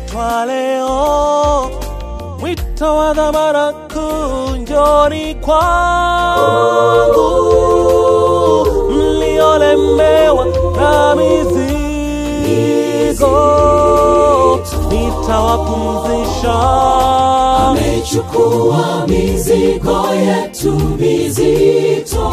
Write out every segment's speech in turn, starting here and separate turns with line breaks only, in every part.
nimeitwa leo, mwito wa dhamana kuu, njoni kwangu mliolemewa na mizigo, nitawapumzisha.
amechukua mizigo yetu mizito,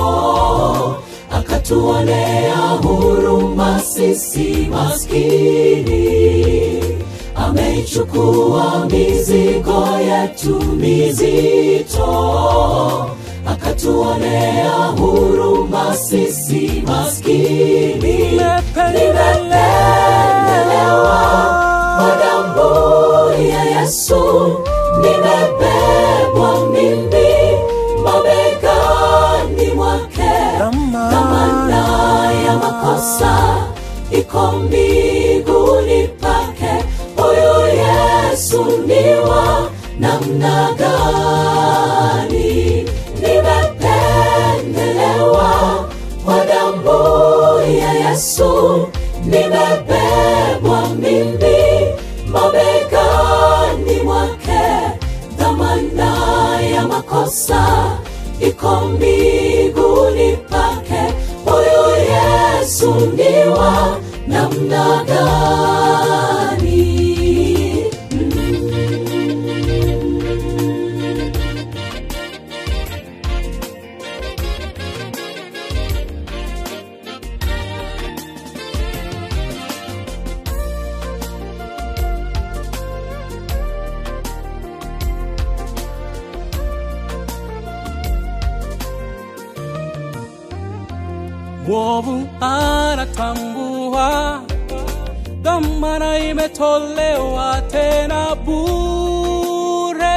akatuonea huruma sisi maskini. Amechukua mizigo yetu mizito, akatuonea huruma sisi maskini. Nimependelewa kwa damu ya Yesu, nimebebwa mimi mabegani mwake. Dhamana ya makosa iko mbinguni pake. Huyu Yesu ni wa namna gani? Nimependelewa kwa damu ya Yesu, nimebebwa mimi mabegani mwake. Dhamana ya makosa iko mbinguni pake. Huyu Yesu ni wa namna gani?
Mwovu anatambua dhamana imetolewa tena bure,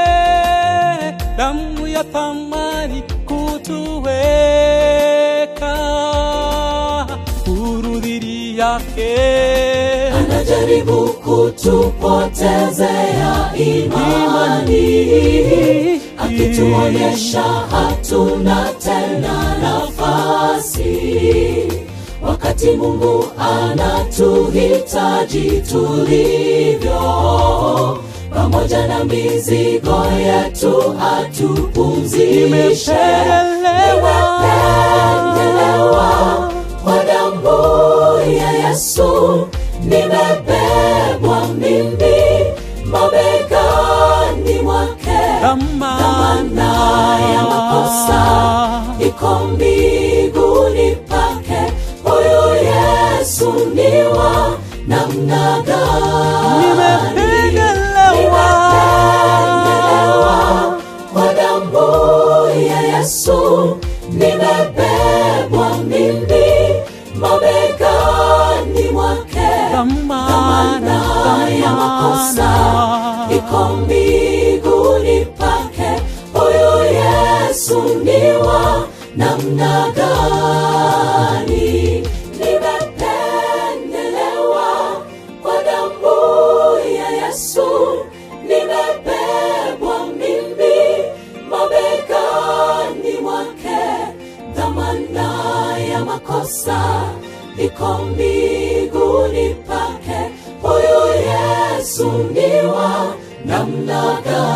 damu ya thamani kutuweka huru dhidi yake.
anajaribu kutupotezea imani, akituonyesha hatuna tena nafasi, wakati Mungu anatuhitaji tulivyo, pamoja na mizigo yetu atupumzishe. Nimependelewa kwa damu ya Yesu, nimebebwa mimi mabegani mwake. Dhamana ya makosa iko mbinguni pake. Huyu Yesu ni wa namna gani? Nimependelewa kwa damu ya Yesu, nimebebwa mimi mabegani mwake. Dhamana ya makosa iko mbinguni pake. Huyu Yesu ni wa namna gani? Nimependelewa kwa damu ya Yesu, nimebebwa mimi mabegani mwake. Dhamana ya makosa iko mbinguni pake. Huyu Yesu ni wa namna gani?